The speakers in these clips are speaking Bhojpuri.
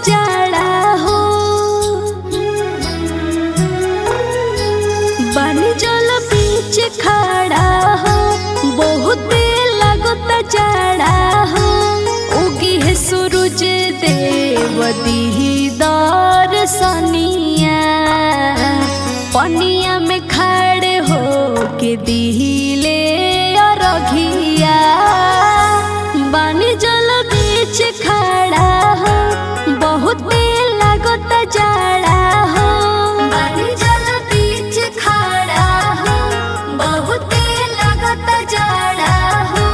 जाड़ा हो बानी जल बीच खड़ा हो बहुत लगता जाड़ा हो उगी है सूरज देव दीदार सनिया पनिया में खड़े हो के दिले रघिया बानी जल बीच खड़ा हो बहुत लगता जाड़ा हो बानी जल बीच खड़ा हो बहुत लगता जाड़ा हो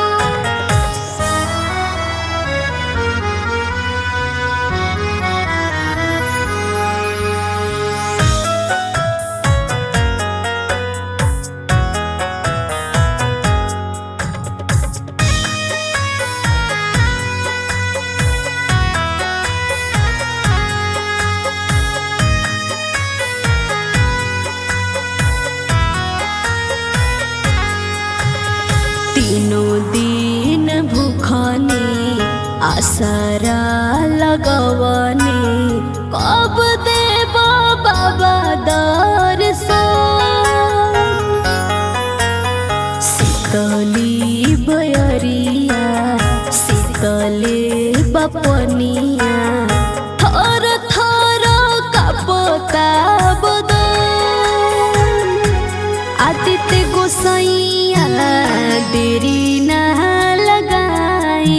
तीनों दिन भूखनी आसरा लगवनी कब देव बाबा दर्शन शीतली बयरिया शीतले बपनिया थर थर कपता बदन आदित्य गोसैया देरी न लगाए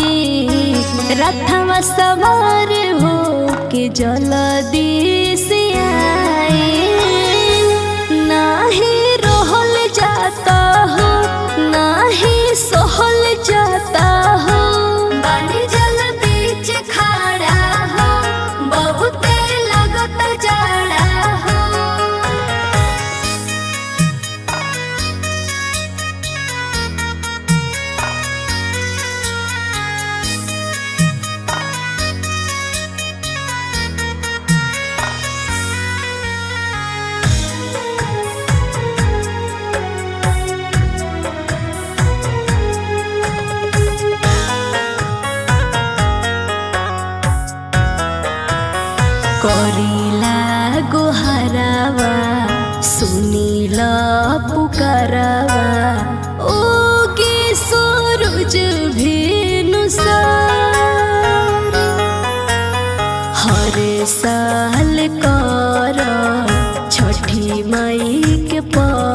रथवा सवार हो के जल्दी से आए नाही रहल जाता हो नाही सहल जाता हो बानी जल बीच खड़ा हो बहुत लगत जाड़ा हो करिला गोहरावा सुनिल पुकारवा ओ के सूरज भेनु हर साल कर छठी माई के पर